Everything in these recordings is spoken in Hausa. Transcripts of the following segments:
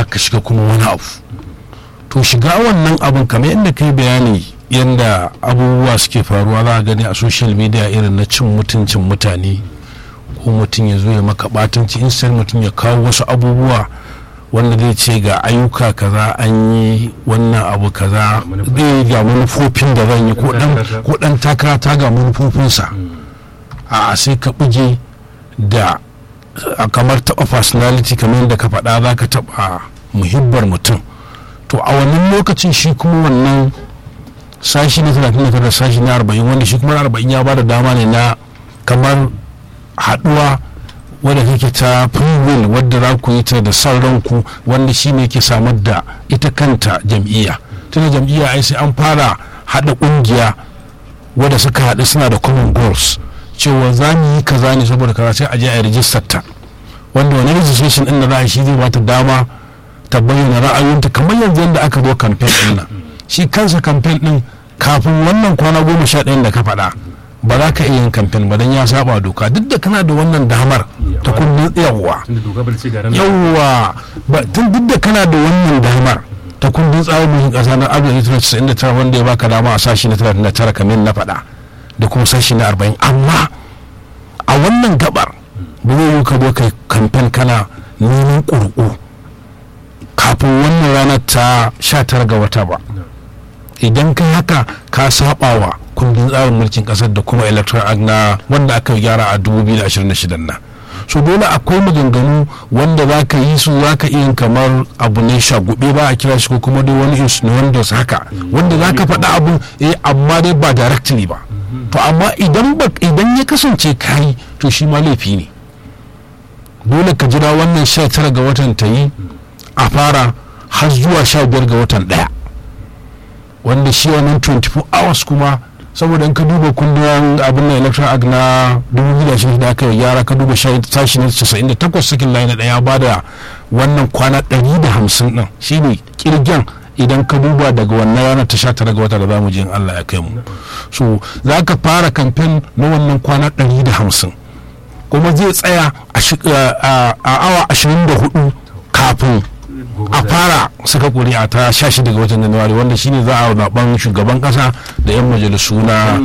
ka shiga kuma wani abu to shiga wannan abin kamar yadda kai bayani yadda abubuwa suke faruwa za a gani a social media irin na cin mutuncin mutane ko mutum ya zo ya maka batanci instead mutum ya kawo wasu abubuwa wanda zai ce ga ayyuka kaza an yi wannan abu kaza zai ga manufofin da zan yi ko dan takara ta ga manufofinsa a sai ka buge da kamar taɓa personality kamar yadda ka faɗa za ka taɓa muhibbar mutum to a wannan lokacin shi kuma wannan sashi na 39 sashi na 40 wanda shi kuma 40 ya bada dama ne na kamar haɗuwa wadda take ta free will wadda za ku yi ta da son ranku wanda shi ne ke samar da ita kanta jam'iyya tunda jam'iyya ai sai an fara haɗa ƙungiya wadda suka haɗu suna da common goals cewa za mu yi kaza ne saboda kaza sai a je a rijistar ta wanda wani registration din da za a shi zai bata dama ta bayyana ra'ayoyinta kamar yanzu yadda aka zo campaign din nan shi kansa campaign din kafin wannan kwana goma sha ɗayan da ka faɗa ba za ka iya yin campaign ba don ya saba doka duk da kana da wannan damar ta kundin yawwa yawwa tun duk da kana da wannan damar ta kundin tsarin mulkin ƙasa na 1999 wanda ya baka dama a sashi na 39 kamar na faɗa da kuma sashi na 40 amma a wannan gabar ba zai yi ka zo kai kamfen kana neman ƙurƙu kafin wannan ranar ta 19 ga wata ba idan kai haka ka saba wa kundin tsarin mulkin kasar da kuma electoral act na wanda aka gyara a 2026 na so dole akwai maganganu wanda za ka yi su za ka iya kamar abu ne shagube ba a kira shi ko kuma dai wani insinuandos haka wanda za ka faɗa abu eh amma dai ba directly ba to amma idan idan ya kasance kayi to shi ma laifi ne dole ka jira wannan 19 ga watan ta yi a fara har zuwa 15 ga watan daya wanda shi wannan 24 hours kuma saboda in ka duba kundin abin na electoral act na 2006 da aka yi gyara ka duba sashi na 98 sakin layi na daya ba da wannan kwana 150 din shine kirgen idan ka duba daga wannan ranar ta 19 ga wata da zamu je in Allah ya kai mu so za ka fara kamfen na wannan kwana 150 kuma zai tsaya a awa 24 kafin a fara saka kuri'a ta 16 ga watan januwari wanda shine za a zaben shugaban kasa da 'yan majalisu na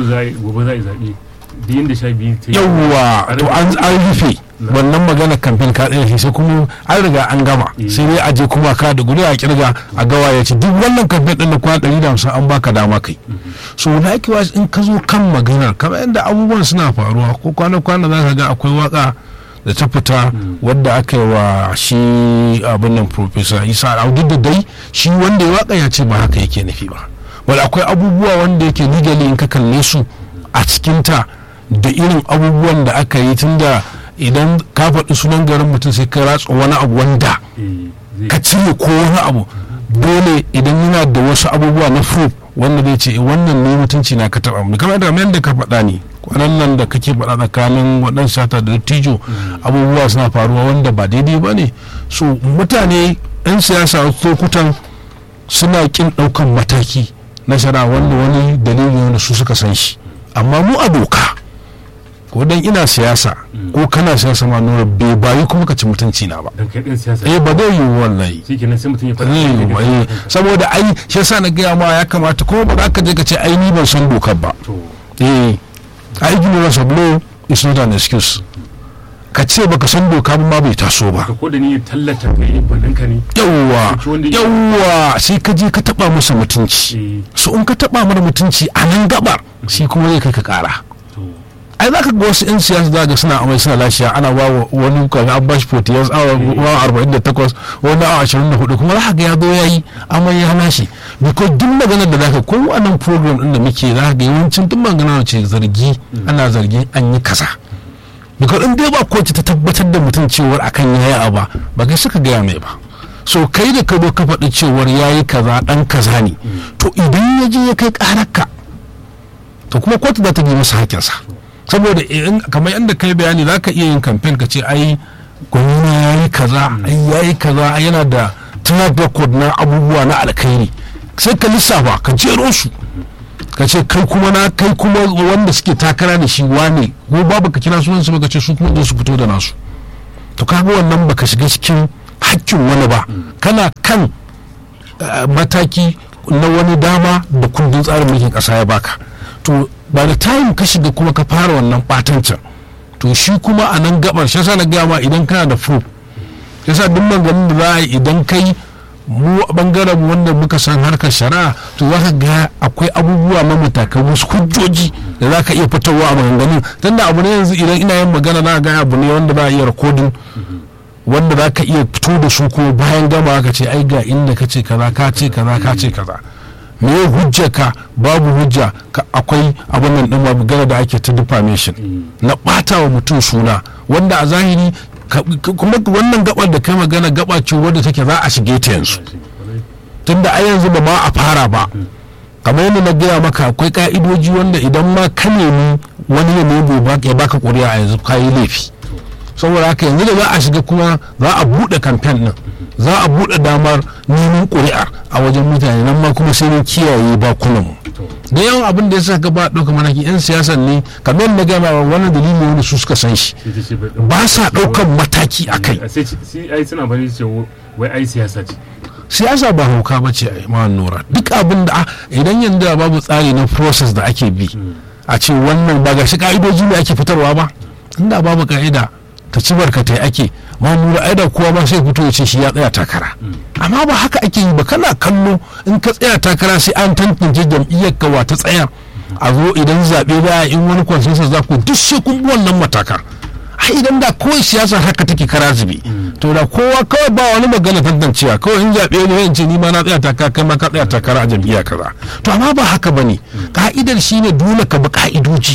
yawwa to an rufe wannan magana kamfen ka ɗaya sai kuma an riga an gama sai dai aje kuma ka da guri a kirga a gawa ya ce duk wannan kamfen ɗin da kwana ɗari da hamsin an baka dama kai so na in ka zo kan maganar kamar yadda abubuwan suna faruwa ko kwana-kwana za ka ga akwai waka da ta fita wadda aka yi wa shi abin nan professor isa duk da dai shi wanda ya waka ya ce ba haka yake nufi ba wadda akwai abubuwa wanda yake legally in ka kalle su a cikinta da irin abubuwan da aka yi tunda idan ka faɗi sunan garin mutum sai ka ratsa wani abu wanda ka cire ko wani abu dole idan yana da wasu abubuwa na proof wanda zai ce wannan ne mutunci na ka taɓa mu kamar da yadda ka faɗa ne kwanan nan da kake faɗa tsakanin waɗansu sata da dattijo abubuwa suna faruwa wanda ba daidai ba ne so mutane 'yan siyasa wasu lokutan suna kin ɗaukan mataki na shara wanda wani dalili wanda su suka san shi amma mu a doka ko dan ina siyasa ko kana siyasa ma nura bai bayi kuma ka ci mutunci na ba eh ba zai yi wallahi eh saboda ai shi yasa na gaya ma ya kamata kuma ba za ka je ka ce ai ni ban san dokar ba eh ai ignorance of law is not an excuse ka ce baka san doka ma bai taso ba ko da ni tallata kai balinka ne yawwa yawwa sai ka je ka taba masa mutunci so in ka taba mana mutunci a nan gabar shi kuma zai kai ka kara ai za ka ga wasu 'yan siyasa za ga suna amai suna lashiya ana ba wa wani kaga an bashi 40 years awa 48 wani awa 24 kuma za ka ga ya zo ya yi amai ya lashe because duk maganar da zaka ko wannan program din da muke za ka ga yawancin duk maganar ce zargi ana zargin an yi kaza because in dai ba kowace ta tabbatar da mutum cewar akan yayi abu ba kai suka gaya mai ba so kai da ka zo ka faɗi cewar yayi kaza dan kaza ne to idan ya je ya kai ƙararka to kuma kotu za ta bi masa hakinsa saboda kamar yadda kai bayani za ka iya yin kamfen ka ce ai gwamna ya yi kaza ai ya yi kaza yana da track record na abubuwa na alkhairi sai ka lissafa ka jero su ka ce kai kuma na kai kuma wanda suke takara da shi wane ko babu ka kira sunan su ka ce su kuma su fito da nasu to kaga wannan baka shiga cikin hakkin wani ba kana kan uh, mataki na wani dama da kundin tsarin mulkin kasa ya baka to ba da time ka shiga kuma ka fara wannan batancin to shi kuma a nan gabar shi yasa na gaya ma idan kana da proof yasa duk maganin da za a yi idan kai mu a bangaren mu wanda muka san harkar shari'a to za ka ga akwai abubuwa na matakan wasu hujjoji da za ka iya fitarwa a maganganun tunda abu ne yanzu idan ina yin magana na ga abu ne wanda za a iya rikodin wanda za ka iya fito da su ko bayan gama ka ce ai ga inda ka ce kaza ka ce kaza ka ce kaza me hujja ka babu hujja ka akwai abin nan din magana da ake ta defamation na bata wa mutum suna wanda a zahiri ka- ka- kuma wannan gabar da kai magana gaba ce wadda take za a shige ta yanzu tunda a yanzu ba ma a fara ba kamar yadda na gaya maka akwai ka'idoji wanda idan ma ka nemi wani ya nemo ba- ya baka ƙuri'a a yanzu ka yi laifi saboda haka yanzu da za a shiga kuma za a buɗe kamfen ɗin za a buɗe damar neman ƙuri'ar a wajen mutane nan ma kuma sai mun kiyaye bakunan mu da yawan abin da ya sa ba ɗauka manaki 'yan siyasan ne kamar yadda na gaya ma wannan dalili ne wanda su suka san shi sai ta ce bai- ba sa ɗaukan mataki a kai a sai ci- sai ai suna bane ce wai ai siyasa ce siyasa ba hauka ba ce a nura duk abin da ah, idan yanzu da babu tsari na process da ake bi a ce wannan ba ga shi ka'idoji ne ake fitarwa ba inda babu ka'ida ta ci barkatai ake ma nura ai da kowa ba sai fito ya ce shi ya tsaya takara amma ba haka ake yi ba kana kallo in ka tsaya takara sai an tantance jam'iyyar ka wa ta tsaya a zo idan zaɓe ba in wani consensus za ku duk sai kun bi wannan matakan ai idan da kawai siyasa haka take kara zube to da kowa kawai ba wani magana tantancewa kawai in zaɓe ne yan ce ni ma na tsaya takara kai ma ka tsaya takara a jam'iyya kaza to amma ba haka bane ka'idar shine dole ka bi ka'idoji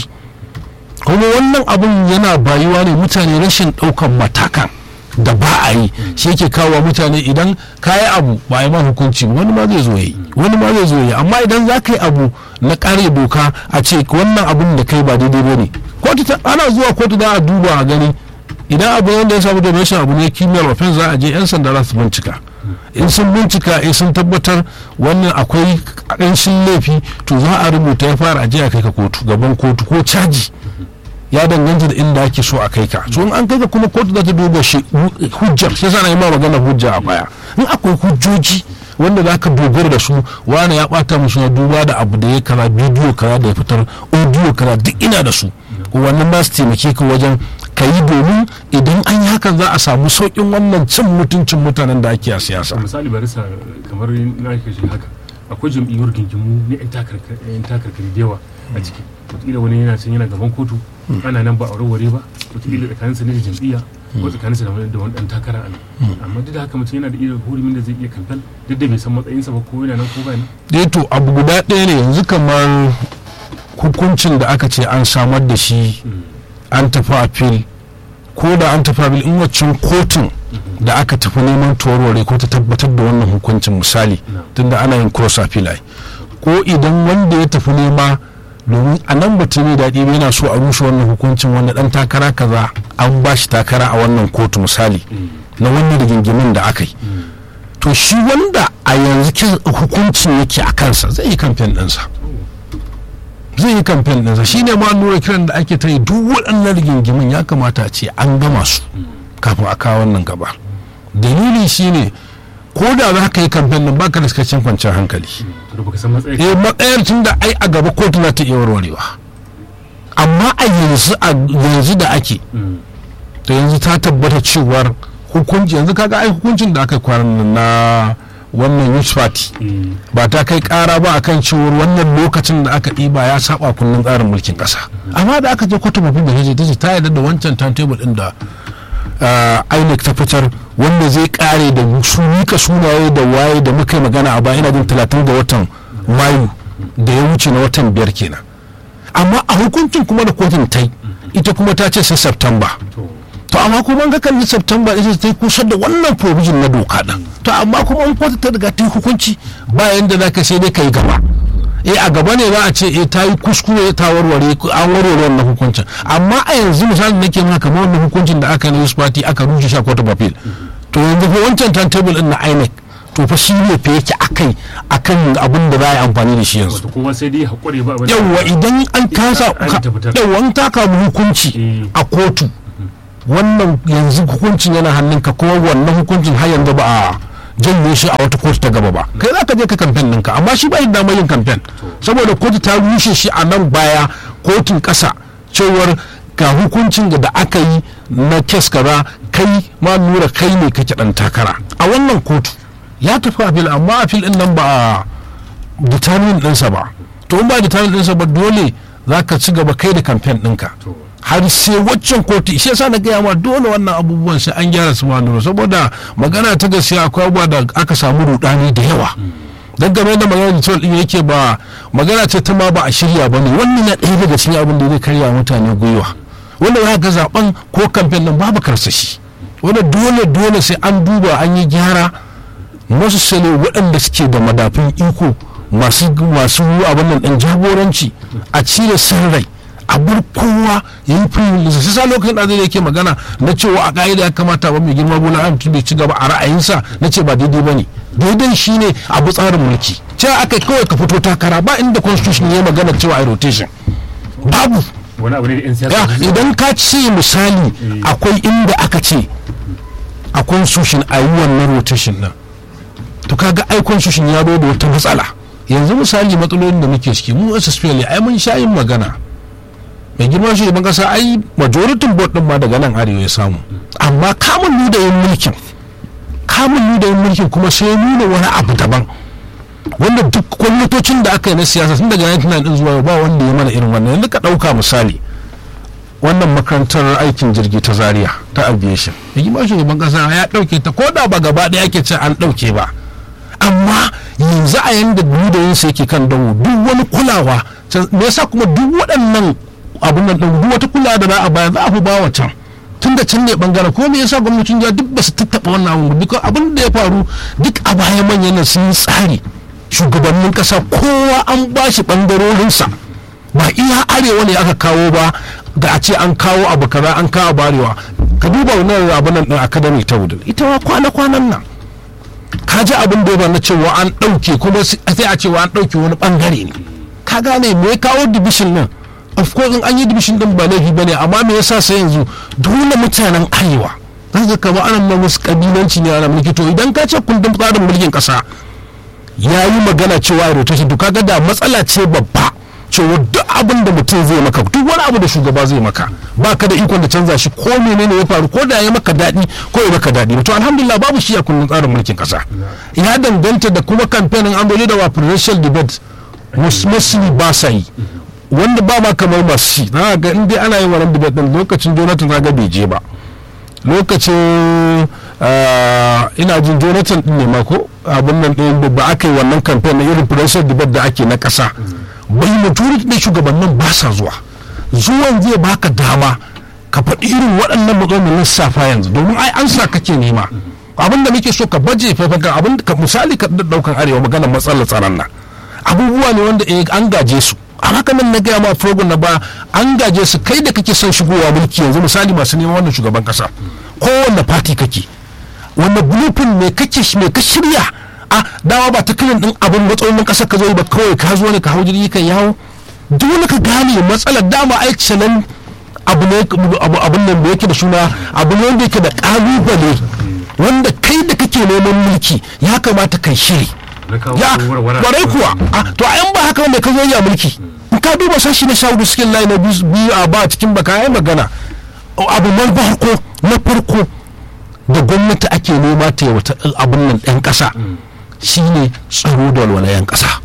kuma wannan abun yana bayuwa ne mutane rashin ɗaukan matakan da ba a yi shi yake kawo mutane idan ka yi abu ba a yi ma hukunci ba, wani ma zai zo yi wani ma zai zo yi amma idan za ka yi abu na kare doka a ce wannan abun da kai ba daidai ba ne kotu ta- ana zuwa kotu za a duba a gani idan abu wanda ya samu donation abu ne kimiyyar offense za a je 'yan sanda za su bincika in sun bincika in sun tabbatar wannan akwai ƙanshin laifi to za a rubuta ya fara ajiya kai ka kotu gaban kotu ko caji ya danganta da inda ake so a kai ka so in an kai ka kuma kotu za ta duba shi hujjar shi yasa na yi ma magana hujja a baya in akwai hujjoji wanda za ka dogara da su wani ya bata musu na duba da abu da ya kaza bidiyo kaza da ya fitar audio kaza duk ina da su wannan ba su taimake ka wajen ka yi domin idan an yi hakan za a samu sauƙin wannan cin mutuncin mutanen da ake a siyasa misali barisa kamar na kashe haka akwai jam'iyyar gingimu na 'yan takarkari 'yan takarkari da yawa a ciki wataƙila wani yana can yana gaban kotu ana nan ba a warware ba wataƙila tsakaninsa ne da jam'iyya ko tsakaninsa da wani da wani ɗan takara a nan amma duk da haka mutum yana da irin hurumin da zai iya kamfen duk da bai san matsayinsa ba ko yana nan ko ba nan dai to abu guda ɗaya ne yanzu kamar hukuncin da aka ce an samar da shi an tafi appeal ko da an tafi appeal in waccan kotun da aka tafi neman tawarware ko ta tabbatar da wannan hukuncin misali tunda ana yin cross appeal ai ko idan wanda ya tafi nema domin a nan bata mai daɗi ba yana so a rushe wannan hukuncin wanda ɗan takara kaza an ba shi takara a wannan kotu misali na wannan rigingimin da aka yi to shi wanda a yanzu kin- hukuncin yake a kansa zai yi kamfen ɗinsa zai yi kamfen ɗinsa shi ne ma nura kiran da ake ta yi duk waɗannan rigingimin ya kamata a ce an gama su kafin a kawo wannan gaba dalili shi ne ko da za ka yi kamfen ɗin baka da cikakken kwanciyar hankali to da baka san matsayin eh matsayar tun da ai a gaba kotu za ta iya warwarewa amma a yanzu a yanzu da ake Mm. to yanzu ta tabbata cewar hukunci yanzu kaga ai hukuncin da aka kwanan nan na wannan youth party Eh, ba ta kai kara ba akan cewar wannan lokacin da aka ɗiba ya saba kunnen tsarin mulkin ƙasa amma da aka je kotu mafi da ta ce ta yarda da wancan timetable ɗin da ah, INEC ta fitar wanda zai kare da su mika sunaye da waye da muka yi magana a baya ina jin talatin da watan mayu da ya wuce na watan biyar kenan amma a hukuncin kuma da kotun ta yi ita kuma ta ce sai september to to amma kuma an ga kalli september ita ta kusa da wannan provision na doka din to amma kuma an kotu ta riga ta yi hukunci bayan da zaka sai dai kai gaba eh a gaba ne za a ce eh ta yi kuskure ta warware an warware wannan hukuncin amma a yanzu misali nake maka kamar wannan hukuncin da aka yi na youth party aka rushe shi a court of appeal to yanzu fa wancan timetable din na INEC to fa shi ne fa yake akai akan abin da za a yi amfani da shi yanzu wato kowa sai dai haƙuri ba abin da- yawwa idan an kasa an ta fitar. yawwa an taka mu hukunci Eh. a kotu wannan yanzu hukuncin yana hannunka kuma wannan hukuncin har yanzu ba a janye shi a wata kotu ta gaba ba kai za ka je ka kamfen ɗinka amma shi bai da damar yin kamfen saboda kotu ta rushe shi a nan baya kotun ƙasa cewar ga hukuncin da aka yi na kes kaza kai ma nura kai ne kake ɗan takara a wannan kotu ya tafi afil amma afil ɗin nan ba a determine ɗinsa ba to in ba determine ɗinsa ba dole za ka ci gaba kai da kamfen ɗinka to har sai waccan kotu shi yasa na gaya ma dole wannan abubuwan sai an gyara su ma nuna saboda magana ta gaskiya akwai abubuwa da aka samu rudani da yawa don game da magana da cewa din yake ba magana ce ta ma ba a shirya ba ne wannan na ɗaya daga cikin abin da zai karya mutane gwiwa wanda za ga zaben ko kamfen nan babu karsashi wanda dole dole sai an duba an yi gyara masu sale waɗanda suke da madafin iko masu masu abin nan ɗan jagoranci a cire san rai a bar kowa ya yi firilisa sai sa lokacin da zai yake magana na cewa a ka'ida ya kamata ba mai girma bola ahmed tinubu ya ci gaba a ra'ayinsa na ce ba daidai ba ne daidai shine abu tsarin mulki cewa aka kawai ka fito takara ba inda constitution ya magana cewa a rotation babu wani abu ne da 'yan ya siyasa idan ka ce misali akwai inda aka ce a constitution a yi wannan rotation nan to kaga ai constitution ya zo da wata matsala yanzu misali matsalolin da muke ciki mu SSPL ai mun sha yin magana mai girma shugaban kasa ai majoritin board din ma daga nan arewa ya samu amma kamun ludayin mulkin kamun ludayin mulkin kuma sai ya nuna wani abu daban wanda duk gwamnatocin da aka yi na siyasa tun daga 1999 din zuwa yau ba wanda ya mana irin wannan yanzu ka ɗauka misali wannan makarantar aikin jirgi ta zaria ta aviation mai girma shugaban kasa ya ɗauke ta ko da ba gaba ɗaya ake ce an ɗauke ba amma yanzu a yanda ludayinsa yake kan dawo duk wani kulawa can- me yasa kuma duk waɗannan abun nan ɗin duk wata kulawa da za a bayar za a fi bawa can tun da can ne bangaren ko me yasa gwamnatin jiha duk ba su tattaɓa wannan abun ba duk abin da ya faru duk a baya manyan nan sun yi tsari shugabannin ƙasa kowa an ba shi ɓangarorinsa ba iya arewa ne aka kawo ba da a ce an kawo abu kaza an kawo barewa ka duba wannan abun nan ɗin academy ta wudin ita ma kwana-kwanan nan ka ji abin da ya na cewa an ɗauke kuma sai a cewa an ɗauke wani ɓangare ne ka gane me ya kawo division nan of course in an yi division din ba laifi bane amma me yasa sai yanzu dole mutanen arewa za ka kama ana ma musu kabilanci ne ana mulki to idan ka ce kundin tsarin mulkin kasa ya yi magana cewa a rotation to kaga da matsala ce babba cewa duk abin da mutum zai maka duk wani abu da shugaba zai maka ba ka da ikon da canza shi ko menene ya faru ko da ya maka daɗi ko ya maka daɗi to alhamdulillah babu shi a kundin tsarin mulkin kasa ya danganta da kuma kamfanin an da wa presidential debate mostly ba sa yi wanda ba ma kamar masu shi na ga in dai ana yin wannan debate din lokacin jonathan zaga bai je ba lokacin ah, ina jin jonathan din ne ma ko abin nan ɗin da ba aka yi wannan campaign na irin presidential debate da ake na ƙasa bai majority na shugabannin ba sa zuwa zuwan zai baka dama ka faɗi irin waɗannan matsalolin lissafa yanzu domin ai an sa kake nema abin da muke so ka baje faifaka abin da ka misali ka ɗaukan arewa maganar matsalar tsaron nan abubuwa ne wanda eh, an gaje su a haka nan na gaya ma program na ba an gaje su kai da kake son shigowa mulki yanzu misali masu neman wannan shugaban kasa kowanne fati kake wanda blueprint me kake me ka shirya a dama ba ta kilin din abin matsalolin kasar ka zo ba kawai ka zo ne ka hau jirgi kan yawo dole ka gane matsalar dama ai nan abu ne abu abun nan da yake da suna abu ne wanda yake da kalubale wanda kai da kake neman mulki ya kamata kai shiri na kawo ya warware kwarai kuwa a to a yan ba haka wanda ka zo ya mulki in ka duba sashi na sha hudu cikin layi na biyu biyu a ba cikin baka ya magana abu na farko na farko da gwamnati ake nema ta yi wata abin nan ɗan ƙasa shine tsaro da walwalayen ƙasa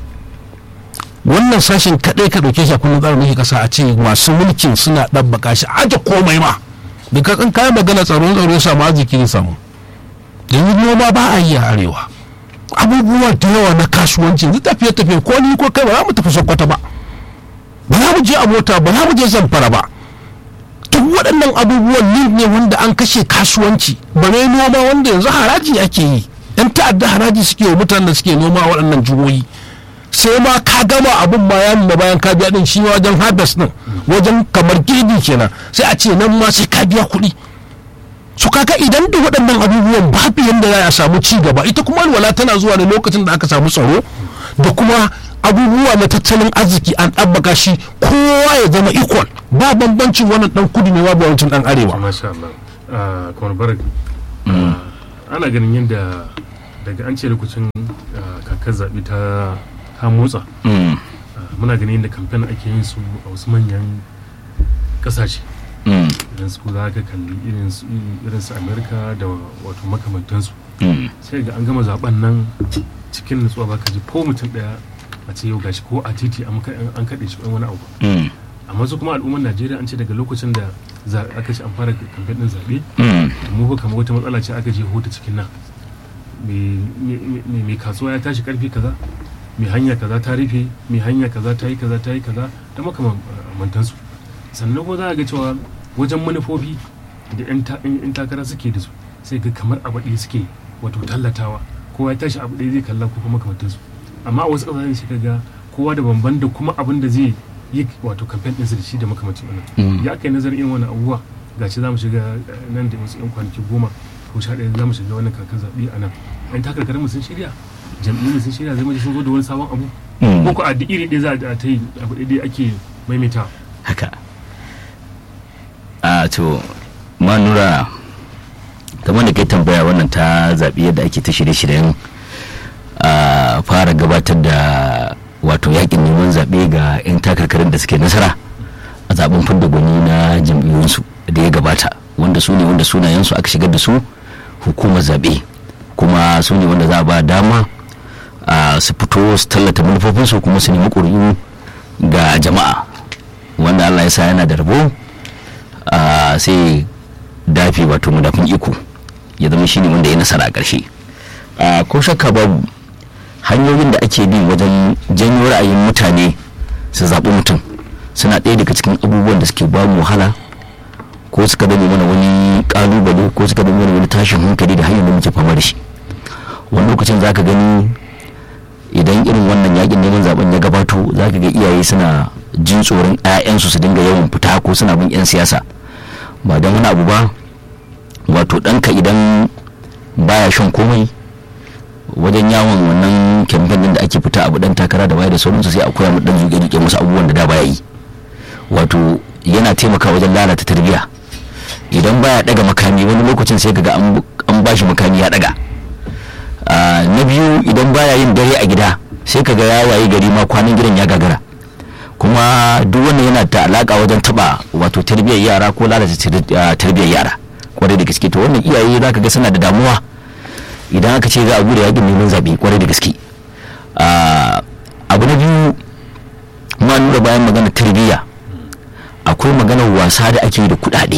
wannan sashen kaɗai ka ɗauke shi a kundin tsarin mulkin ƙasa a ce masu mulkin suna ɗabbaka shi aje komai ma because in kayan magana tsaro tsaro ya samu arziki ne samu yanzu noma ba a yi a arewa abubuwa da yawa na kasuwanci yanzu tafiye tafiye ko ni ko kai ba za mu tafi sokoto ba ba za mu je a mota ba za mu je zamfara ba duk waɗannan abubuwan link ne wanda an kashe kasuwanci bare noma wanda yanzu haraji ake yi yan ta'adda haraji suke wa mutanen da suke noma a waɗannan jihohi sai ma ka gama abin ma ya nuna bayan ka biya din shi wajen harvest din wajen kamar girbi kenan sai a ce nan ma sai ka biya kuɗi su kaka idan da waɗannan abubuwan babu yadda za a samu ci gaba ita kuma walwala tana zuwa ne lokacin da aka samu tsaro da kuma abubuwa na tattalin arziki an ɗabbaka shi kowa ya zama equal ba bambancin wannan ɗan kudu ne babu wancan ɗan arewa masha Allah a kamar barak ana ganin yadda daga an ce lokacin ah, kakar zaɓe ta ta motsa Mm, ah, muna ganin yadda kamfen ake yin su a wasu manyan ƙasashe mm, idan su za ka kalli irin su irin su amerika da wato makamantansu mm, sai ga an gama zaben nan cikin nutsuwa ba ka ji ko mutum ɗaya a ce yau gashi ko a titi an ka- an kaɗe shi wani abu mm, amma su kuma al'ummar najeriya an ce daga lokacin da za- aka ce an fara kamfen ɗin zaɓe mm, mu ba kamar wata matsala ce aka je hota cikin nan mai kasuwa ya tashi karfe kaza mai hanya kaza ta rufe mai hanya kaza ta yi kaza ta yi kaza da makamantansu sannan kuma za a ga cewa wajen manufofi da 'yan ta- 'yan takara suke da su sai ga kamar abu ɗaya suke wato tallatawa kowa ya tashi abu ɗaya zai kalla ko kuma makamantansu amma a wasu ƙasashen shi ga kowa da bamban da kuma abin da zai yi wato kamfen ɗinsa da shi da makamancin wannan Mm. ya kai nazarin irin wani abubuwa gashi za mu shiga eh, nan da wasu 'yan kwanaki goma ko sha ɗaya za mu shiga wannan kakar zaɓe a nan yan takarkarin mu sun shirya jam'iyyun sun shirya zai mace sun zo da wani sabon abu Mm. ko ko a duk iri ɗaya za a ta yi abu ɗaya ake maimaita haka a to ma nura kamar da kai tambaya wannan ta zaɓi yadda ake ta shirye-shiryen a fara gabatar da wato yakin neman zaɓe ga 'yan takarkarin da suke nasara a zaben fidda gwani na jam'iyyunsu da ya gabata wanda su ne wanda sunayensu aka shigar da su hukumar zaɓe kuma su ne wanda za a ba dama a su fito su tallata manufofinsu kuma su nemi ƙuri'u ga jama'a wanda allah ya sa yana da rabo a sai dafi wato madafin iko ya zama shine wanda ya nasara a ƙarshe a ko shakka babu hanyoyin da ake bi wajen janyo ra'ayin mutane su zaɓi mutum suna ɗaya daga cikin abubuwan da suke ba mu wahala ko suka zame mana wani ƙalubale ko suka zame mana wani tashin hankali da hanyar da muke fama da shi wani lokacin za ka gani idan irin wannan yakin neman zaben ya gabato za ka ga iyaye suna jin tsoron 'ya'yansu su dinga yawan fita ko suna bin 'yan siyasa ba don wani abu ba wato ɗanka idan baya shan komai wajen yawon wannan kyamfen din da ake fita abu dan takara da baya da sauransu sai a koya mu dan zuke rike musu abubuwan da da baya yi wato yana taimaka wajen lalata tarbiyya idan baya daga makami wani lokacin sai kaga an an bashi makami ya daga Ah, na biyu idan baya yin dare a gida sai kaga ya waye gari ma kwanan gidan ya gagara kuma duk wannan yana da alaka wajen taba wato tarbiyyar yara ko lalata tar- ah, tarbiyyar yara kwarai da gaske to wannan iyaye zaka ga suna da damuwa idan aka ce za a bude yakin neman zaɓe kwarai da gaske Ah, abu na biyu ma nura bayan magana tarbiyya akwai maganar wasa da ake yi da kuɗaɗe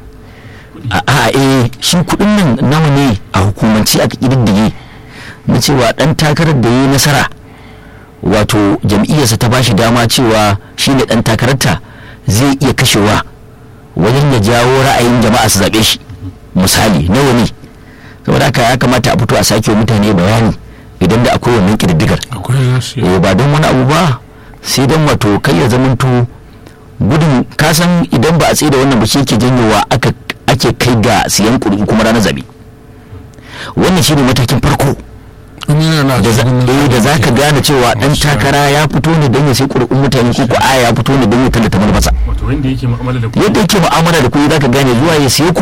a a eh shi kuɗin nan nawa ne a hukumance aka ƙididdige na cewa ɗan takarar da ya yi nasara wato jam'iyyarsa ta bashi dama cewa shi ne ɗan takararta zai iya kashewa wajen ya jawo ra'ayin jama'a su zaɓe shi misali nawa ne saboda haka ya kamata a fito a sake wa mutane bayani idan da akwai wannan ƙididdigar akwai nasu eh ba don wani abu ba sai don wato kai ya zamanto gudun kasan idan ba a tsaye da wannan ba shi ke janyowa aka ake kai ga siyan kuɗi kuma ranar zabe wannan shine matakin farko in yana na da za cikin eh, da za ka gane cewa dan Masu takara ya fito ne don ya sai ƙuri'un mutane ko ko aya ya fito ne don ya tallata manufarsa wato wanda yake mu'amala da yadda yake mu'amala da kuɗi za ka gane zuwa ya siye ku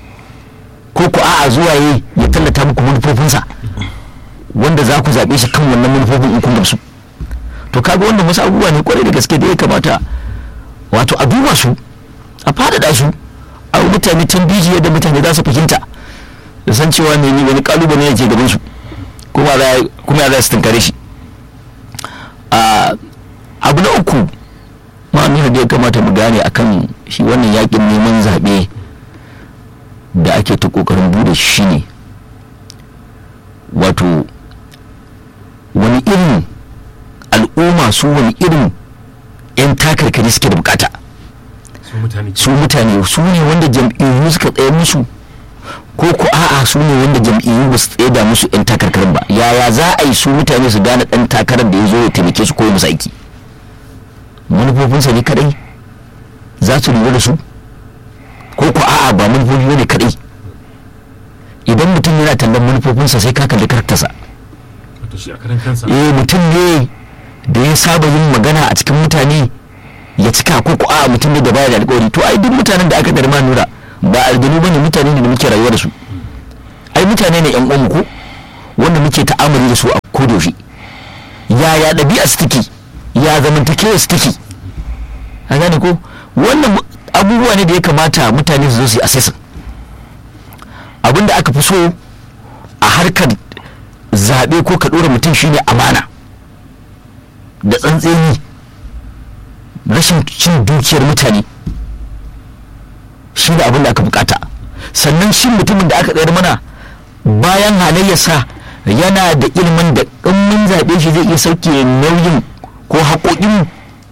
ko ko a'a zuwa ya ya tallata muku manufofinsa wanda za ku zaɓe shi kan wannan manufofin in kun gamsu to kaga wannan wasu abubuwa ne kwarai da gaske da ya kamata wato a duba su a faɗaɗa su a yi mutane tambihi yadda mutane za su fahimta da san cewa ne ni wani kalubale ne ke gaban su kuma za kuma ya za su tunkare shi a abu na uku ma nuna da ya kamata mu gane akan shi wannan yakin neman zaɓe da ake ta ƙoƙarin bude shi ne wato wani irin al'umma su wani irin 'yan takarkari suke da bukata su mutane su mutane su ne wanda jam'iyyu suka tsaye musu ko ko a'a su ne wanda jam'iyyu ba su tsaye da musu 'yan takarkarin ba yaya za a yi su mutane su gane ɗan takarar da ya zo ya taimake su ko ya musu aiki manufofinsa ne kadai za su lura da su ko ko a'a ba manufofi ne kadai idan mutum yana tallan manufofinsa sai ka kalli karaktarsa wato shi a karan kansa eh mutum ne da ya saba yin magana a cikin mutane ya cika ko ko a mutum ne da baya da alƙawari to ai duk mutanen da aka darma nura ba aljanu bane mutane ne da muke rayuwa da su ai mutane ne yan uwan ko wanda muke ta'amari da su a kodayaushe yaya ɗabi'a su take ya zamantakewa su take a gane ko wannan abubuwa ne da ya kamata mutane su zo su yi assessing abinda aka fi so a harkar zaɓe ko ka ɗora mutum shine amana da tsantseni rashin cin dukiyar mutane shi ne abin da aka bukata sannan shi mutumin da aka tsayar mana bayan halayyarsa yana da ilimin da in mun zaɓe shi zai iya sauke nauyin ko haƙoƙin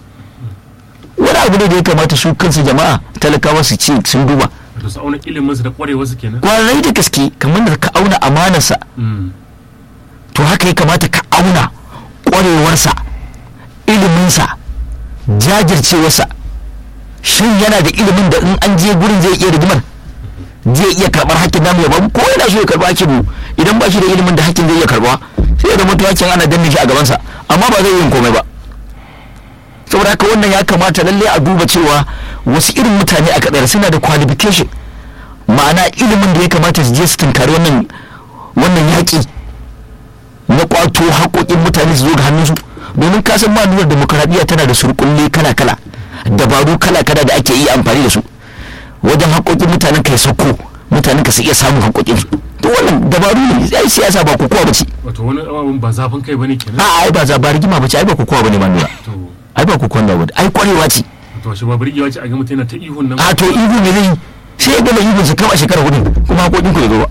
wani abu ne da ya kamata su kansu jama'a talakawa su ce sun duba wato su auna iliminsu da ƙwarewarsu kenan kwarai da gaske kamar da ka auna amanarsa Mm. to haka ya kamata ka auna ƙwarewarsa iliminsa jajircewarsa shin yana da ilimin da in an je gurin zai iya rigimar zai iya karɓar hakkin namu ya bamu ko yana so ya karɓa hakkin mu idan ba shi da ilimin da hakkin zai iya karɓa sai ya zama to hakkin ana danne shi a gabansa amma ba zai yi komai ba saboda haka wannan ya kamata lalle a duba cewa wasu irin mutane a kadar suna da qualification ma'ana ilimin da ya kamata su je su tunkari wannan wannan yaƙi na kwato haƙoƙin mutane su zo ga hannunsu domin kasan ma nuna demokaradiyya tana da surkulle kala-kala dabaru kala-kala da ake yi amfani da su wajen haƙoƙin mutanen ka ya sauko mutanen ka su iya samun haƙoƙin su to wannan dabaru ne ai siyasa ba kokowa ba ce wato wani abin ba zafin kai bane kenan a ai ba za ba rigima ba ce ai ba kokowa ba ne ma nuna to ai ba kokowa ba ai kwarewa ce to shi ba burgewa ce a ga mutum yana ta ihun nan a to ihu ne zai sai ya gama ihun su kama shekara hudu kuma haƙoƙin ku ya zo ba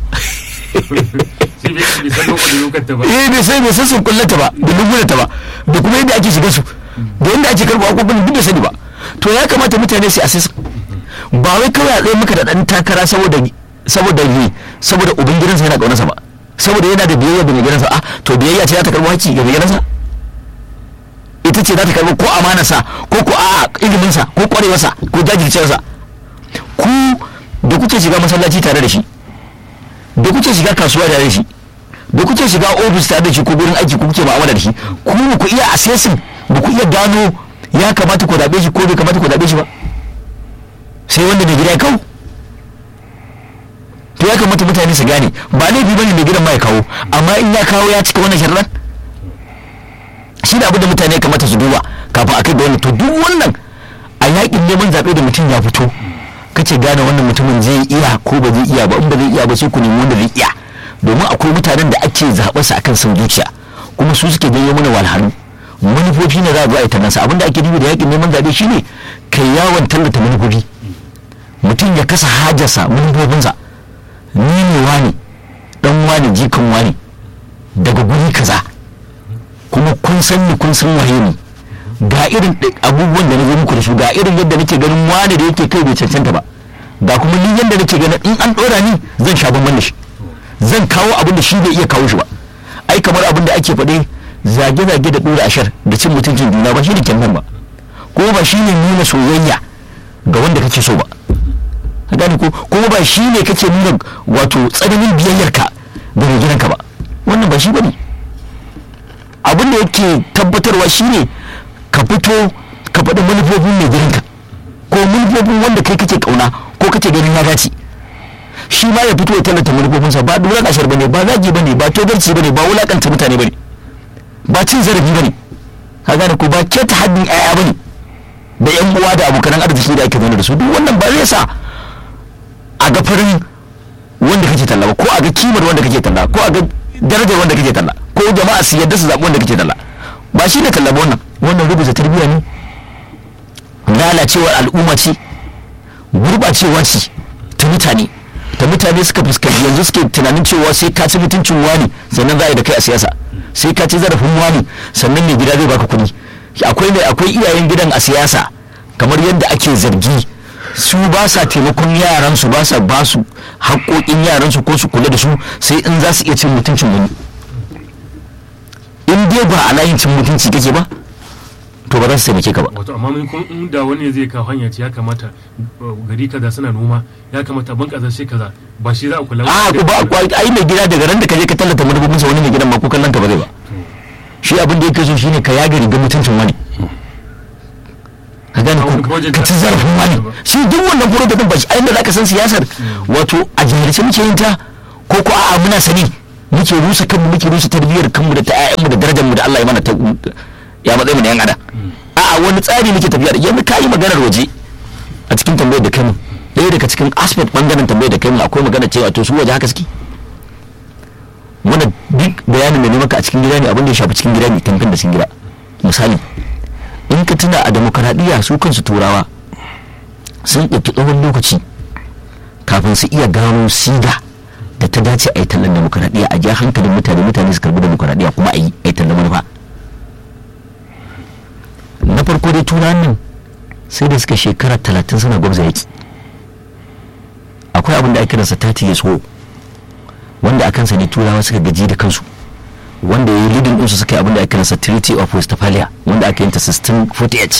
sai bai bai san lokacin lokacin ta ba eh bai sai bai san sun kullata ba da lungulata ba da kuma yadda ake shiga su da yadda ake karɓa haƙoƙin duk da sani ba to ya kamata mutane su assess ba wai kawai a tsaye maka da ɗan takara saboda saboda ne saboda ubin gidansa yana ƙaunarsa ba saboda yana da biyayya da mai gidansa a to biyayya ce za ta karɓi haƙƙi ga mai gidansa ita ce za ta karɓi ko amanarsa ko ko a iliminsa ko ƙwarewarsa ko jajircewarsa ku da kuke shiga masallaci tare da shi da kuke shiga kasuwa tare da shi da kuke shiga ofis tare da shi ko gurin aiki ko kuke mu'amala da shi ku ba ku iya assessing ba ku iya gano ya kamata ku zaɓe shi ko bai kamata ku zaɓe shi ba sai wanda mai gida ya kawo to ya kamata mutane su gane ba laifi bane mai gidan ma ya kawo amma in ya kawo ya cika wannan sharaɗan shi da abin da mutane ya kamata su duba kafin a kai da wannan to duk wannan a yakin neman zaɓe da mutum ya fito kace gane wannan mutumin zai iya ko ba zai iya ba in ba zai iya ba sai ku nemi wanda zai iya domin akwai mutanen da ake zaɓar su akan son zuciya kuma su suke janyo mana walhalu manufofi ne za a zo a yi tallansa abinda ake nufi da yakin neman zaɓe shine kai yawon tallata manufofi mutum ya kasa hajarsa manufofinsa ni ne wani dan wani jikan wani daga guri kaza kuma kun san ni kun san waye ni ga irin ɗi- abubuwan da na zo muku da su ga irin yadda nake ganin wani da yake kai bai cancanta ba ga kuma ni yadda nake ganin in an ɗora ni zan sha bamban da shi zan kawo abin da shi bai iya kawo shi ba ai kamar abin da ake faɗe zage-zage da ɗora ashar da cin mutuncin juna ba shi ne kyan ba ko ba shi ne nuna soyayya ga wanda kake so ba ka gane ko kuma ba shi ne kake nuna wato tsananin biyayyarka da mai gidanka ba wannan ba shi ba ne abin da yake tabbatarwa shi ne ka fito ka faɗi manufofin mai gidanka ko manufofin wanda kai kake kauna ko kake ganin ya dace shi ma ya fito ya tallata manufofinsa ba dora kashar bane ba zagi bane ba togarci bane ba wulakanta mutane bane ba cin zarafi bane ka gane ko ba keta haddin yaya bane da yan uwa da abokan arziki da ake zaune da su duk wannan ba zai sa a ga farin wanda kake talla ba ko a ga kimar wanda kake talla ko a ga darajar wanda kake talla ko jama'a su yadda su zaɓi wanda kake talla ba shi ne talla ba wannan wannan rubuta tarbiyya ne lalacewar al'umma ce gurɓacewa ce ta mutane ta mutane suka fuskanci yanzu suke tunanin cewa sai ka ci mutuncin wani sannan za a yi da kai a siyasa sai ka ci zarafin wani sannan mai gida zai baka kuɗi akwai ne akwai iyayen gidan a siyasa kamar yadda ake zargi su ba sa taimakon yaran su ba sa ba su haƙoƙin yaran su ko su kula da su sai in za su iya cin mutuncin wani in dai ba a layin cin mutunci kake ba to ba za su taimake ka ba wato amma mun kun inda wani zai kawo hanya ce ya kamata uh, gari kaza suna noma ya kamata ban kaza shi kaza ba shi za a kula a ku ba ku ai mai gida daga ran da ka je ka tallata manufofin sa wani mai gidan ma ko kallon ka ba zai ba shi abin da yake so shine ka yaga rigar mutuncin wani ka gane A wani ko project ka da- ci zarafin wani ba. shi duk wannan project din ba shi ainihin da zaka san siyasar wato a jahilce muke yin ta ko ko a'a muna sani muke rusa kanmu muke rusa tarbiyyar kanmu da ta ƴaƴanmu da darajar mu da Allah ya mana ta ya matsayin mu da yan adam a'a wani tsari muke tafiya da yanzu ka yi maganar waje a cikin tambayar da kai mu ɗaya daga cikin aspect bangaren tambayar da kai mu akwai magana cewa to su waje haka suke wanda duk bayanin da ne maka a cikin gida ne abin da ya shafi cikin gida ne tamfin da cikin gida misali in ka tuna a demokaradiyya su kansu turawa sun ɗauki tsawon lokaci kafin su iya gano siga da ta dace a yi tallan demokaradiyya a ja hankalin mutane mutane su karbi demokaradiyya kuma a yi a yi tallan manufa na farko dai turawan nan sai da suka shekara talatin suna gwamza yaki akwai abin da ake kiransa 30 years war wanda a kansa ne turawa suka gaji da kansu wanda ya yi lidin ɗinsu suka yi abin da ake kiransa treaty of westphalia wanda aka yi ta 1648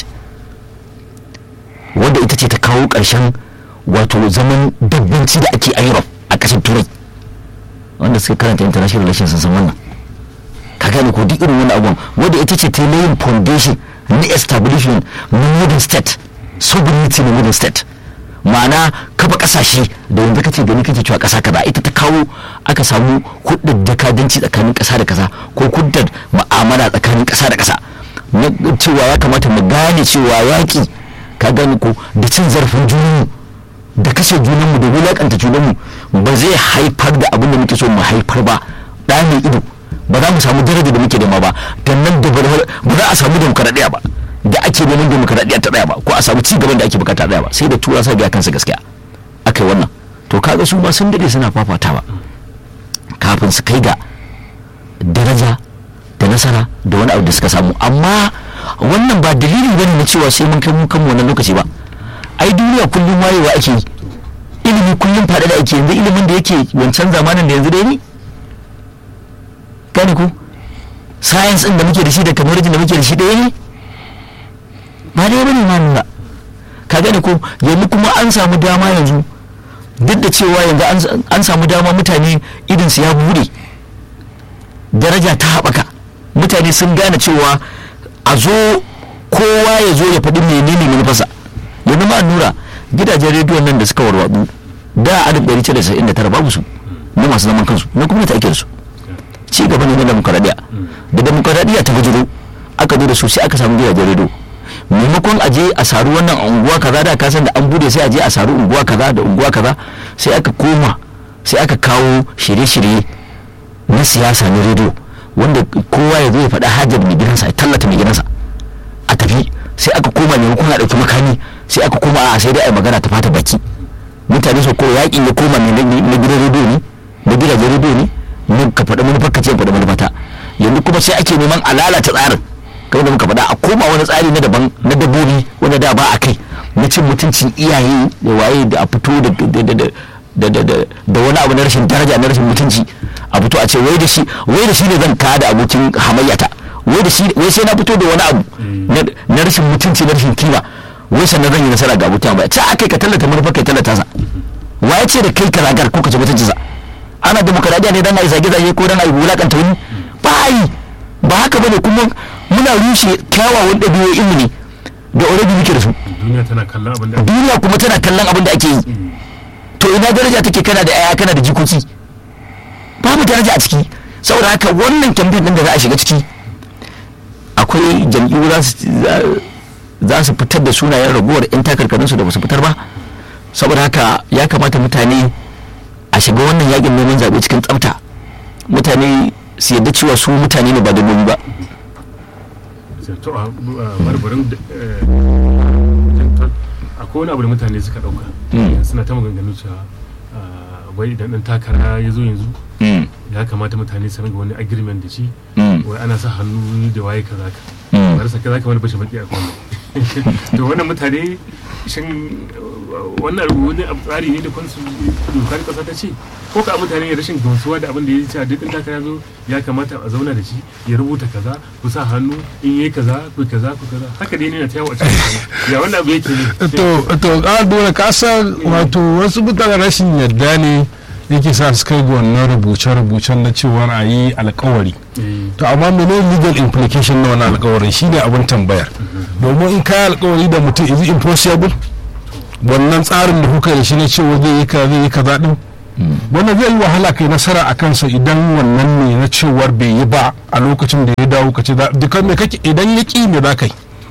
wanda ita ce ta kawo ƙarshen wato zaman dabbanci da ake a europe a ƙasar turai wanda suka karanta international relations sun san wannan ka gane ko duk irin wani abubuwan wanda ita ce ta yi layin foundation na establishment na modern state sovereignty na modern state ma'ana kafa kasashe da yanzu kace gani kake cewa kasa kaza ita ta kawo aka samu kudin dakadanci tsakanin kasa da kasa ko kudin ma'amala tsakanin kasa da kasa na cewa ya kamata mu gane cewa yaki ka gane ko da cin zarafin junanmu da kashe junanmu da wulakanta junanmu ba zai haifar da abin da muke so mu haifar ba da mai ido ba za mu samu daraja da muke nema ba dan nan da ba za a samu demokaradiyya ba da ake neman demokaradiyya ta tsaya ba ko a samu ci gaban da ake bukata tsaya ba sai da tura sa biya kansa gaskiya aka yi wannan to kaga su ma sun dade suna fafatawa kafin su kai ga daraja da nasara da wani abu da suka samu amma wannan ba dalili bane na cewa sai mun kai mu kan wannan lokaci ba ai duniya kullum wayewa ake yi ilimi kullum faɗa da ake yanzu ilimin da yake wancan zamanin da yanzu dai ne gane ko science din da muke da shi da technology da muke da shi ɗaya ne ba dai bane ma nuna ka gane ko yanzu kuma an samu dama yanzu duk da cewa yanzu an samu dama mutane idan su ya bude daraja ta haɓaka mutane sun gane cewa a zo kowa ya zo ya faɗi menene manufarsa yanzu ma nura gidajen rediyon nan da suka warwatsu da a 1999 babu su na masu zaman kansu na gwamnati ake da su ci gaba ne na demokaradiyya da demokaradiyya ta bujiro aka zo da su sai aka samu gidajen rediyo maimakon aje a saru wannan unguwa kaza da kasan da an bude sai aje a saru unguwa kaza da unguwa kaza sai aka koma sai aka kawo shirye-shirye na siyasa na rediyo wanda kowa ya zo ya faɗa hajar mai gidansa ya tallata mai gidansa a tafi sai aka koma maimakon a ɗauki makami sai aka koma a sai dai a magana ta fata baki mutane su ko yakin ya koma ne na gidan rediyo ne na gidajen rediyo ne mun ka faɗa manufar ka ce faɗa manufata yanzu kuma sai ake neman a lalata tsarin kamar da muka faɗa a koma wani tsari na daban na dabbobi wanda da ba a kai na cin mutuncin iyaye da waye da a fito da wani abu na rashin daraja na rashin mutunci a fito a ce wai da shi wai da shi ne zan ka da abokin hamayyata wai da shi wai sai na fito da wani abu na rashin mutunci na rashin kima wai sannan zan yi nasara ga abokin hamayyata ta akai ka tallata manufar kai tallata sa waye ce da kai ka ragar ko ka ci mutuncinsa ana demokaradiyya ne dan a yi zage-zage ko dan a yi wulakanta wani ba yi ba haka bane kuma muna rushe kyawawan ɗabi'o'in mu ne da already muke da su duniya tana kallon abin da duniya kuma tana kallon abin da ake yi to ina daraja take kana da yaya kana da jikoki babu daraja a ciki saboda haka wannan campaign din da za a shiga ciki akwai jam'iyyu za su fitar da sunayen raguwar 'yan takarkarinsu da ba su fitar ba saboda haka ya kamata mutane a shiga wannan yakin neman zaɓe cikin tsafta mutane su yadda cewa su mutane ne ba da ba to a barbarin akwai wani abu da mutane suka dauka suna ta maganganu cewa wai idan dan takara ya zo yanzu ya kamata mutane su ringa wani agreement da shi wai ana sa hannu da waye kaza ka bari sa kaza ka wani bashi baki a kwano to wannan mutane shin wannan wani tsari ne da kansu dokar kasa ta ce ko ka mutane rashin gamsuwa da abin da ya ce a duk takara zo ya kamata a zauna da shi ya rubuta kaza ku sa hannu in yi kaza ku kaza ku kaza haka dai ne na tayawa a cikin ya wannan abu yake ne to to ka dole ka san wato wasu mutane rashin yarda ne yake sa su kai ga wannan rubuce-rubucen na cewa a yi alkawari to amma mene legal implication na wannan alkawarin shine abin tambayar domin in kayi alkawari da mutum is it impossible wannan tsarin da kuka yi da shi na cewa zai yi kaza zai yi kaza din wannan zai yi wahala kai nasara a kansa idan wannan ne na cewar bai yi ba a lokacin da ya dawo ka ce za- duka me kake idan ya ƙi me za ka yi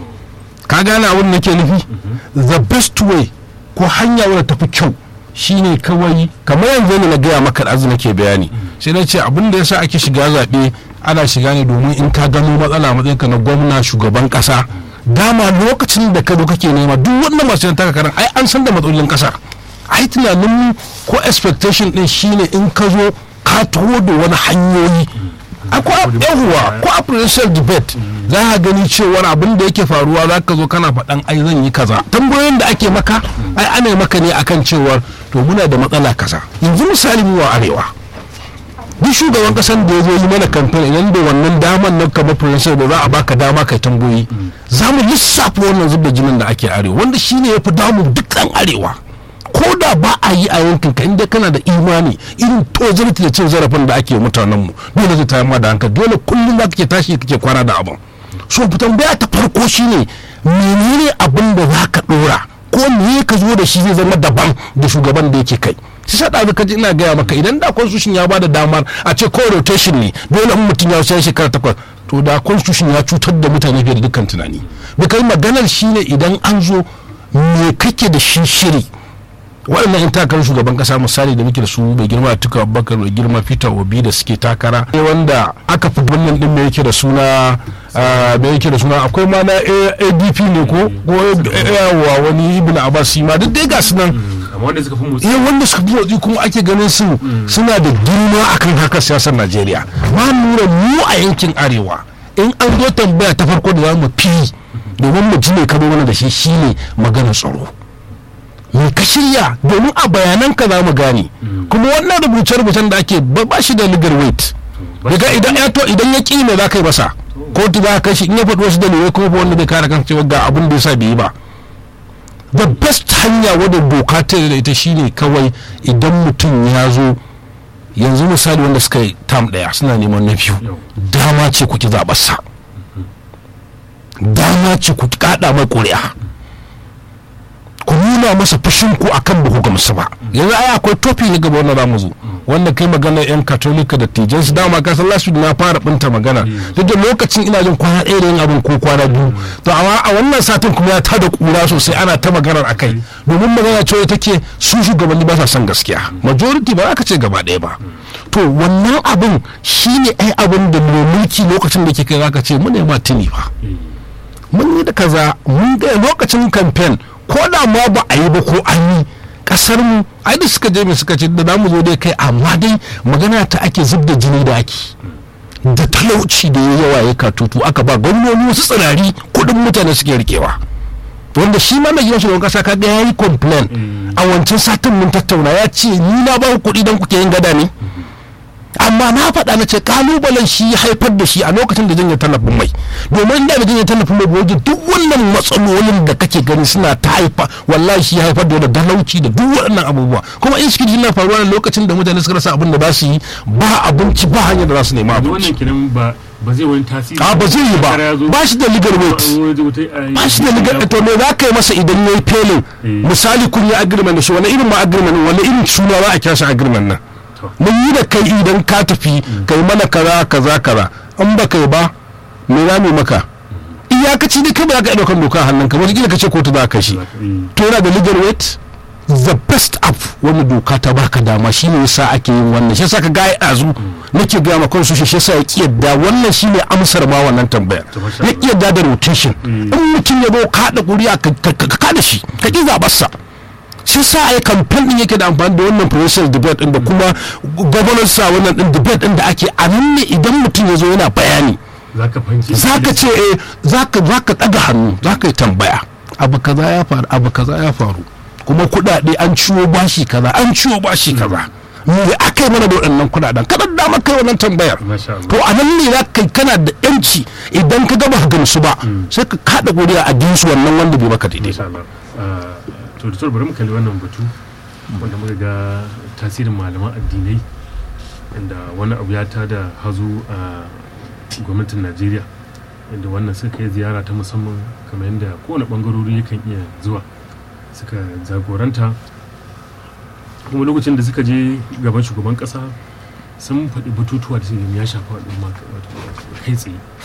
ka gane abin da nake nufi the best way ko hanya wadda tafi kyau shine kawai kamar yanzu ne na gaya maka da azu nake bayani sai na ce abin da yasa ake shiga zaɓe ana shiga ne domin in ka gano matsala a matsayinka na gwamna shugaban ƙasa dama lokacin da ka zo kake nema duk wannan masu yan takakarar ai an san da matsalolin ƙasar ai tunanin ko expectation din shine in ka zo ka taho da wani hanyoyi akwai yahuwa ko a presidential debate za ka gani cewa abin da yake faruwa za ka zo kana faɗan ai zan yi kaza tambayoyin da ake maka ai ana yi maka ne akan cewar to muna da matsala kaza yanzu misali mu wa arewa duk shugaban kasan da ya zo yi mana kamfen idan da wannan daman nan kamar presidential da za a baka dama kai tambayoyi za mu lissafa wannan zub da jinin da ake arewa wanda shine ya fi damu dukkan arewa ko da ba a yi a yankin ka inda kana da imani irin tozarti da cin zarafin da ake mutanen mu dole zai tayar ma da hankali dole kullum za ke tashi kake kwana da abin so fitan baya ta farko shine menene abin da za ka dora ko me ka zo da shi zai zama daban da shugaban da yake kai shi sa ɗazu kaji ina gaya maka idan da constitution ya bada damar a ce ko rotation ne dole in mutum ya wuce shekara takwas to da constitution ya cutar da mutane fiye da dukkan tunani bikai maganar shine idan an zo me kake da shi shiri waɗannan yan takarar shugaban kasa misali da muke da su mai girma tuka abubakar mai girma peter obi da suke takara ne wanda aka fi wannan din mai yake da suna mai yake da suna akwai ma na adp ne ko ko yawa wani ibn abbas ma duk dai ga su nan amma wanda suka fi motsi eh wanda suka fi motsi kuma ake ganin su suna da girma akan harkar siyasar najeriya ma nura mu a yankin arewa in an zo tambaya ta farko da za mu fi domin mu ji ne ka zo mana da shi shine maganar tsaro me ka shirya domin a bayanan ka za mu gane kuma wannan rubuce-rubucen da ake ba ba shi da legal weight daga idan ya to idan ya ƙi me za ka yi masa kotu za ka kai shi in ya faɗi wasu dalilai kuma ba wanda zai kare kan cewa ga abin da ya sa bai yi ba the best hanya wadda doka ta da ita shine kawai idan mutum ya zo yanzu misali wanda suka yi tam ɗaya suna neman na biyu Yau. dama ce kuki zaɓarsa dama ce ku kaɗa mai ƙuri'a ku nuna masa fushin ku akan ba ku gamsu ba yanzu ai akwai tofi na gaba wanda za mu zo wanda kai magana yan katolika da tijan su dama ka san last week na fara binta magana duk da lokacin ina jin kwana ɗaya da yin abin ko kwana biyu to amma a wannan satin kuma ya tada kura sosai ana ta maganar akai domin magana cewa take su shugabanni ba sa son gaskiya majority ba za ka ce gaba ɗaya ba to wannan abin shine ai abin da mai mulki lokacin da ke kai za ka ce mu ne ma tuni ba mun yi da kaza mun ga lokacin kamfen ko da ma ba a yi ba ko an yi kasar mu ai da suka je mai suka ce da zamu zo dai kai amma dai magana ta ake zub da jini da ake da talauci da ya yawa ya katutu aka ba gwamnoni wasu tsirari kudin mutane suke rikewa wanda shi ma mai shugaban kasa kaga ya yi complain a wancan satin mun tattauna ya ce ni na ba ku kuɗi don kuke yin gada ne amma na faɗa na ce kalubalen shi ya haifar da shi a lokacin da janye tallafin mai domin da da janye tallafin mai wajen duk wannan matsalolin da kake gani suna ta haifa wallahi shi ya haifar da wani talauci da duk waɗannan abubuwa kuma in shi na faruwa ne lokacin da mutane suka rasa abin da za su yi ba abinci ba hanyar da za su nema yanzu abinci wannan kenan ba ba zai wani tasiri a ba zai yi ba Shekara ya zo, ba shi da legal weight ba ba shi da legal to me za ka yi masa idan ya yi felin Eh. misali kun yi agreement da shi wani irin ma agreement wani irin suna za a kira shi agreement nan To. mun yi da kai idan ka tafi kai mana kaza kaza kaza an ba kai ba me za mu yi maka iyakaci dai kai ba za ka iya ɗaukar doka a hannunka wata ka ce kotu za ka shi to yana da legal weight the best app wani doka ta baka dama shine yasa ake yin wannan shi yasa ka gaya azu nake gaya ma kansu shi yasa ya ki yadda wannan shine amsar ma wannan tambayar To, masha ya ki yadda da rotation in mutum ya zo ka haɗa ƙuri'a ka ka- ka kada shi ka ƙi zaɓarsa shi sa a yi kamfen din yake da amfani da wannan presidential debate din da kuma governance sa wannan din debate din da ake a nan ne idan mutum ya zo yana bayani za ka fahimci za ka ce eh za ka za ka ɗaga hannu za ka yi tambaya abu kaza ya faru abu kaza ya faru kuma kuɗaɗe an ciwo bashi kaza an ciwo bashi kaza me aka yi mana da waɗannan kuɗaɗen kada da maka yi wannan tambayar Masha Allah. to a nan ne za ka kana da yanci idan ka gaba ka gamsu ba sai ka kaɗa godiya a dinsu wannan wanda bai maka daidai Masha Allah. Ah, to da bari mu kalli wannan batu wanda muka ga tasirin malaman addinai inda wani abu ya tada hazo a gwamnatin Najeriya yadda wannan suka yi ziyara ta musamman kamar yadda kowane bangarori yakan iya zuwa suka jagoranta kuma lokacin da suka je gaban shugaban kasa sun faɗi batutuwa da su ya shafa al'umma kai tsaye